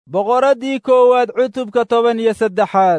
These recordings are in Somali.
boqoraddii koowaad cutubka toban iyo saddexaad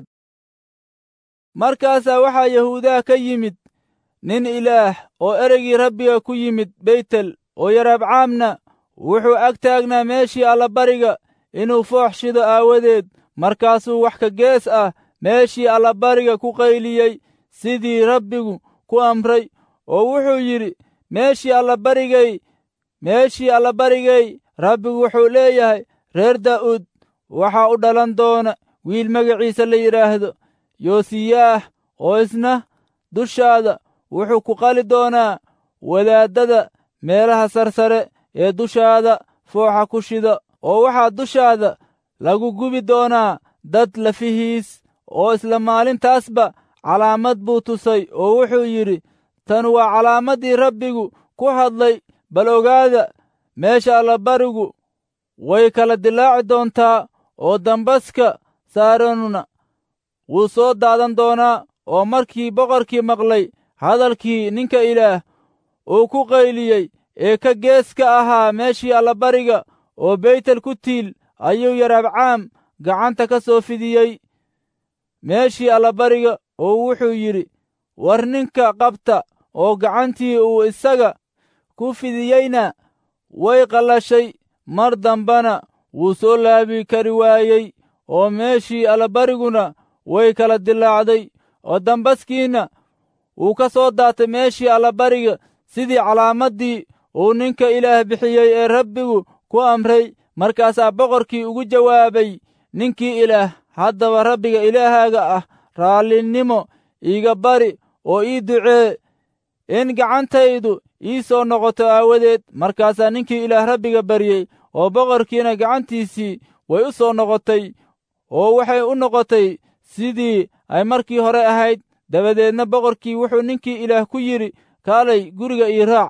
markaasaa waxaa yahuudaha ka yimid nin ilaah oo ereygii rabbiga ku yimid beytel oo yaraabcaamna wuxuu ag taagnaa meeshii allabariga inuu foox shido aawadeed markaasuu wax ka gees ah meeshii allabariga ku qayliyey sidii rabbigu ku amray oo wuxuu yidhi meeshii allabarigay meeshii allabarigay rabbigu wuxuu leeyahay reer daa'uud waxaa u dhalan doona wiil magaciisa la yidhaahdo yoosiyaah oo isna dushaada wuxuu ku qali doonaa wadaaddada meelaha sarsare ee dushaada fooxa ku shida oo waxaa dushaada lagu gubi doonaa dad lafihiis oo isla maalintaasba calaamad buu tusay oo wuxuu yidhi tan waa calaamaddii rabbigu ku hadlay bal ogaada meesha allabarigu way kala dilaaci doontaa oo dambaska saaranuna wuu soo daadan doonaa oo markii boqorkii maqlay hadalkii ninka ilaah uu ku qayliyey ee ka gees ka ahaa meeshii allabariga oo beytel ku tiil ayuu yaraabcaam gacanta ka soo fidiyey meeshii allabariga oo wuxuu yidhi war ninka qabta oo gacantii uu isaga ku fidiyeyna way qallashay mar dambana wuu soo laabi kari waayey oo meeshii allabariguna way kala dilaacday oo dambaskiina wuu ka soo daatay meeshii allabariga sidii calaamaddii uu ninka ilaah bixiyey ee rabbigu ku amray markaasaa boqorkii ugu jawaabay ninkii ilaah haddaba rabbiga ilaahaaga ah raallinimo iiga bari oo ii ducee in gacantaydu ii soo noqoto aawadeed markaasaa ninkii ilaah rabbiga baryey oo boqorkiina gacantiisii way u soo noqotay oo waxay u noqotay sidii ay markii hore ahayd dabadeedna boqorkii wuxuu ninkii ilaah ku yidhi kaalay guriga ii raac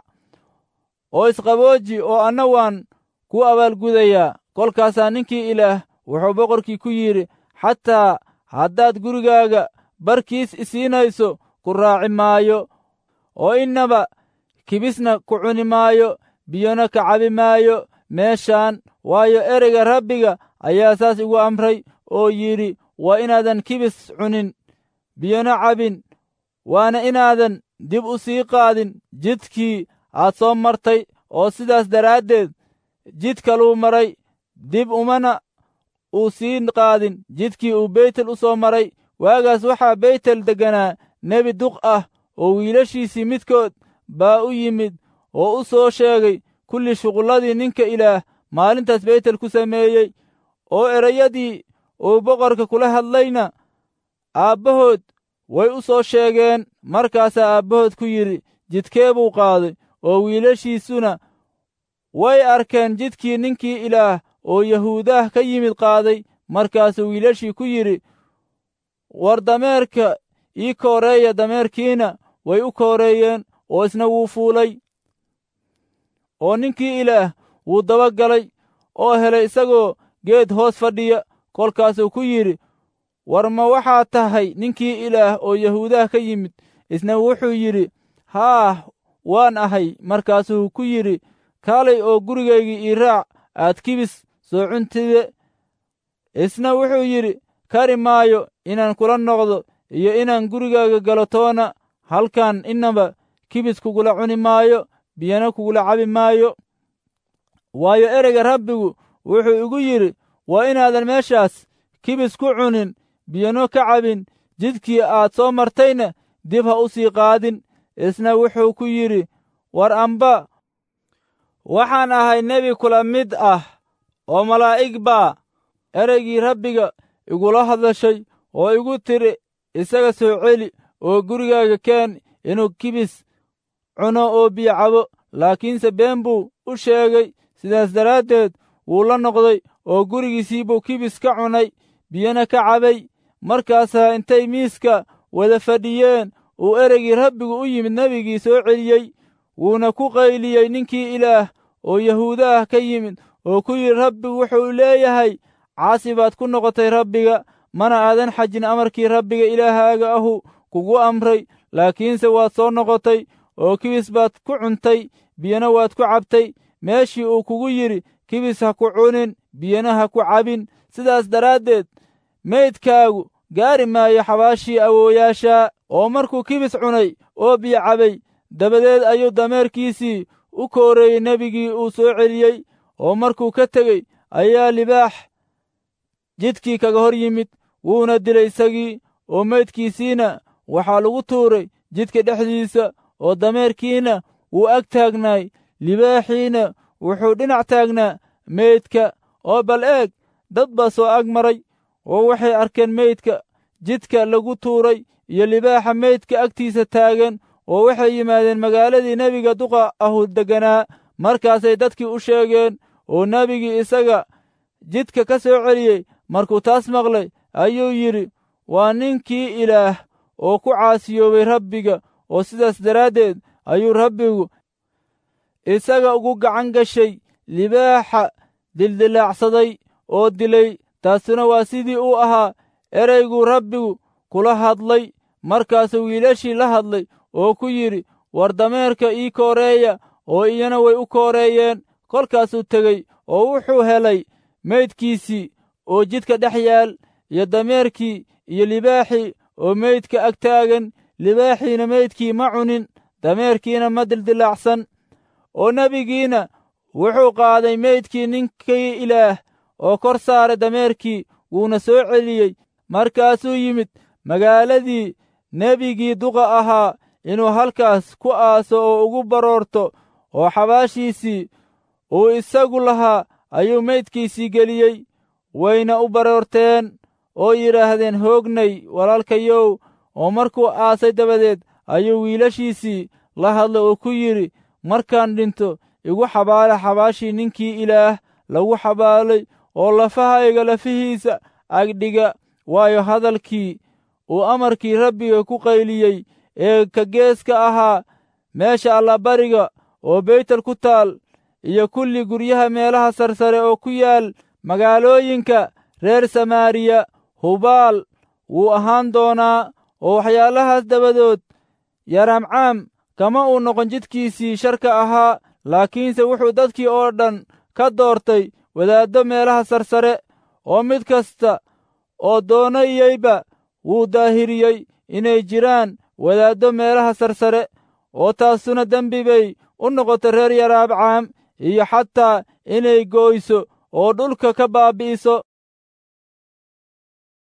oo isqabooji oo anna waan ku abaalgudayaa kolkaasaa ninkii ilaah wuxuu boqorkii ku yidhi xataa haddaad gurigaaga barkiis isiinayso ku raaci maayo oo innaba kibisna ku cuni maayo biyona ka cabi maayo meeshaan waayo ereyga rabbiga ayaa saas igu amray oo yidhi waa inaadan kibis cunin biyona cabin waana inaadan dib u sii qaadin jidkii aad soo martay oo sidaas daraaddeed jid kaluu maray dib umana uu sii qaadin jidkii uu beytel u soo maray waagaas waxaa beytel degganaa nebi duq ah oo wiilashiisii midkood baa u yimid oo u soo sheegay kulli shuqulladii ninka ilaah maalintaas beytel ku sameeyey oo erayadii uu boqorka kula hadlayna aabbahood way u soo sheegeen markaasaa aabbahood ku yidhi jidkee buu qaaday oo wiilashiisuna way arkeen jidkii ninkii ilaah oo yahuudaah ka yimid qaaday markaasuu wiilashii ku yidhi war dameerka ii kooreeya dameerkiina way u kooreeyeen oo isna wuu fuulay oo ninkii ilaah wuu daba galay oo helay isagoo geed hoos fadhiya kolkaasuu ku yidhi war ma waxaad tahay ninkii ilaah oo yahuudaha ka yimid isna wuxuu yidhi haah waan ahay markaasuu ku yidhi kaalay oo gurigaygii ii raac aad kibis soo cuntide isna wuxuu yidhi kari maayo inaan kula noqdo iyo inaan gurigaaga galo toona halkan innaba kibis kugula cuni maayo biyana kugula cabi maayo waayo ereyga rabbigu wuxuu igu yidhi waa inaadan meeshaas kibis ku cunin biyano ka cabin jidkii aad soo martayna dib ha u sii qaadin isna wuxuu ku yidhi war amba waxaan ahay nebi kula mid ah oo malaa'ig baa ereygii rabbiga igula hadashay oo igu tidhi isaga soo celi oo gurigaaga keen inuu kibis cuno oo biyo cabo laakiinse been buu u sheegay sidaas daraaddeed wuu la noqday oo gurigiisii buu kibis ka cunay biyona ka cabay markaasaa intay miiska wada fadhiyeen uu ereygii rabbigu u yimid nebigii soo celiyey wuuna ku qayliyey ninkii ilaah oo yahuuda ah ka yimid oo ku yidhi rabbigu wuxuu leeyahay caasi baad ku noqotay rabbiga mana aadan xajin amarkii rabbiga ilaahaaga ahu kugu amray laakiinse waad soo noqotay oo kibis baad ku cuntay biyana waad ku cabtay meeshii uu kugu yidhi kibis ha ku cunin biyana ha ku cabin sidaas daraaddeed meydkaagu gaari maayo xabaashii awooyaashaa oo markuu kibis cunay oo biyo cabay dabadeed ayuu dameerkiisii u kooreeyey nebigii uu soo celiyey oo markuu ka tegey ayaa libaax jidkii kaga hor yimid wuuna dilay isagii oo meydkiisiina waxaa lagu tuuray jidka dhexdiisa oo dameerkiina wuu ag taagnaay libaaxiina wuxuu dhinac taagnaa meydka oo bal eeg dad baa soo ag maray oo waxay arkeen meydka jidka lagu tuuray iyo libaaxa meydka agtiisa taagan oo waxay yimaadeen magaaladii nebiga duqa ahu degganaa markaasay dadkii u sheegeen oo nebigii isaga jidka ka soo celiyey markuu taas maqlay ayuu yidhi waa ninkii ilaah oo ku caasiyoobay rabbiga oo sidaas daraaddeed ayuu rabbigu isaga ugu gacan gashay libaaxa dildilaacsaday oo dilay taasuna waa sidii uu ahaa ereyguu rabbigu kula hadlay markaasuu wiilashii la hadlay oo ku yidhi war dameerka ii kooreeya oo iyana way u kooreeyeen kolkaasuu tegey oo wuxuu helay meydkiisii oo jidka dhex yaal iyo dameerkii iyo libaaxii oo meydka ag taagan libaaxiina meydkii ma cunin dameerkiina ma dildilaacsan oo nebigiina wuxuu qaaday meydkii ninkii ilaah oo kor saaray dameerkii wuuna soo celiyey markaasuu yimid magaaladii nebigii duqa ahaa inuu halkaas ku aaso oo ugu baroorto oo xabaashiisii uu isagu lahaa ayuu meydkiisii geliyey wayna u baroorteen oo yidhaahdeen hoognay walaalkayow oo markuu aasay dabadeed ayuu wiilashiisii la hadlay oo ku yidhi markaan dhinto igu xabaala xabaashii ninkii ilaah lagu xabaalay oo lafahayga lafihiisa agdhiga waayo hadalkii uu amarkii rabbiga ku qayliyey ee ka geeska ahaa meesha allabariga oo beytel ku taal iyo kulli guryaha meelaha sarsare oo ku yaal magaalooyinka reer samaariya hubaal wuu ahaan doonaa oo waxyaalahaas dabadood yaramcaam kama uu noqon jidkiisii sharka ahaa laakiinse wuxuu dadkii oo dhan ka doortay wadaaddo meelaha sarsare oo mid kasta oo doonayeyba wuu daahiriyey inay jiraan wadaaddo meelaha sarsare oo taasuna dembi bay u noqotay reer yaraabcaam iyo xataa inay gooyso oo dhulka ka baabi'iso